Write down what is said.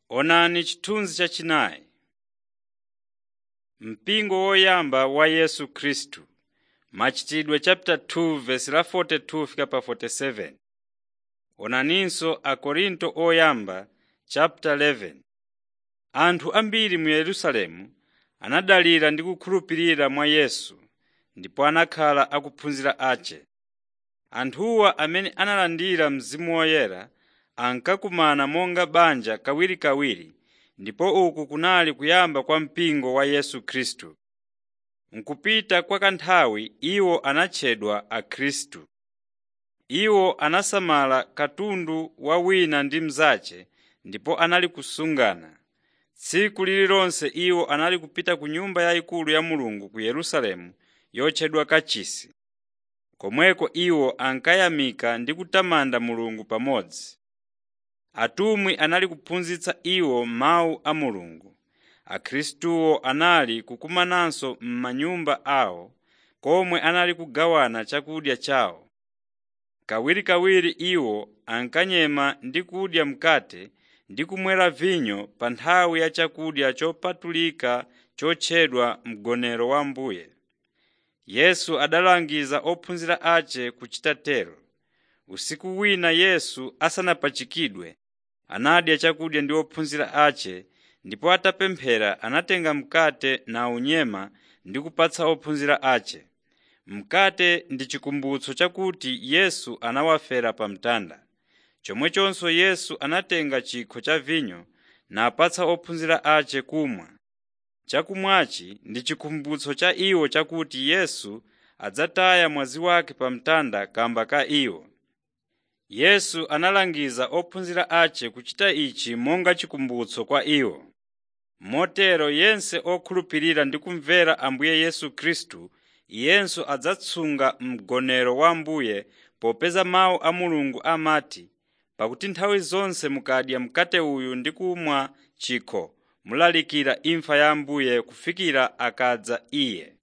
Onani chithunzi chachinayi. Mpingo woyamba wa Yesu Khristu Machitidwe chapter 2 verse la 42 fika pa 47. Onaninso Akorinto oyamba chapter 11. Anthu ambiri mu Yerusalemu anadalira ndi kukhulupirira mwa Yesu ndipo anakhala akuphunzira ace. Anthuwa amene analandira Mzimu Woyera ankakumana monga banja kawirikawiri ndipo uku kunali kuyamba kwa mpingo wa Yesu Khristu. Mkupita kwa kanthawi iwo anatchedwa Akhristu. Iwo anasamala katundu wa wina ndi mnzace ndipo anali kusungana. Tsiku lililonse iwo anali kupita ku nyumba yayikulu ya Mulungu ku Yerusalemu yotchedwa Kachisi. Komweko iwo ankayamika ndi kutamanda Mulungu pamodzi. Atumwi anali kuphunzitsa iwo mawu a Mulungu. Akhristuwo anali kukumananso m'manyumba awo komwe anali kugawana chakudya chawo. Kawirikawiri iwo ankanyema ndi kudya mkate ndi kumwera vinyo pa nthawi ya chakudya chopatulika chotchedwa Mgonero wa Ambuye. Yesu adalangiza ophunzira ace kuchita tero. Usiku wina Yesu asanapachikidwe, anadya chakudya ndi ophunzira ace ndipo atapemphera anatenga mkate nawunyema ndi kupatsa ophunzira ace. Mkate ndi chikumbutso chakuti Yesu anawafera pa mtanda. Chomwechonso Yesu anatenga chikho cha vinyo napatsa ophunzira ace kumwa. Chakumwachi ndi chikumbutso cha iwo chakuti Yesu adzataya mwazi wake pa mtanda kamba ka iwo. Yesu analangiza ophunzira ace kuchita ichi monga chikumbutso kwa iwo. Motero yense okhulupirira ndi kumvera Ambuye Yesu Khristu iyenso adzatsunga Mgonero wa Ambuye popeza mawu a Mulungu amati, pakuti nthawi zonse mukadya mkate uyu ndi kumwa chikho mulalikira imfa ya Ambuye kufikira akadza Iye.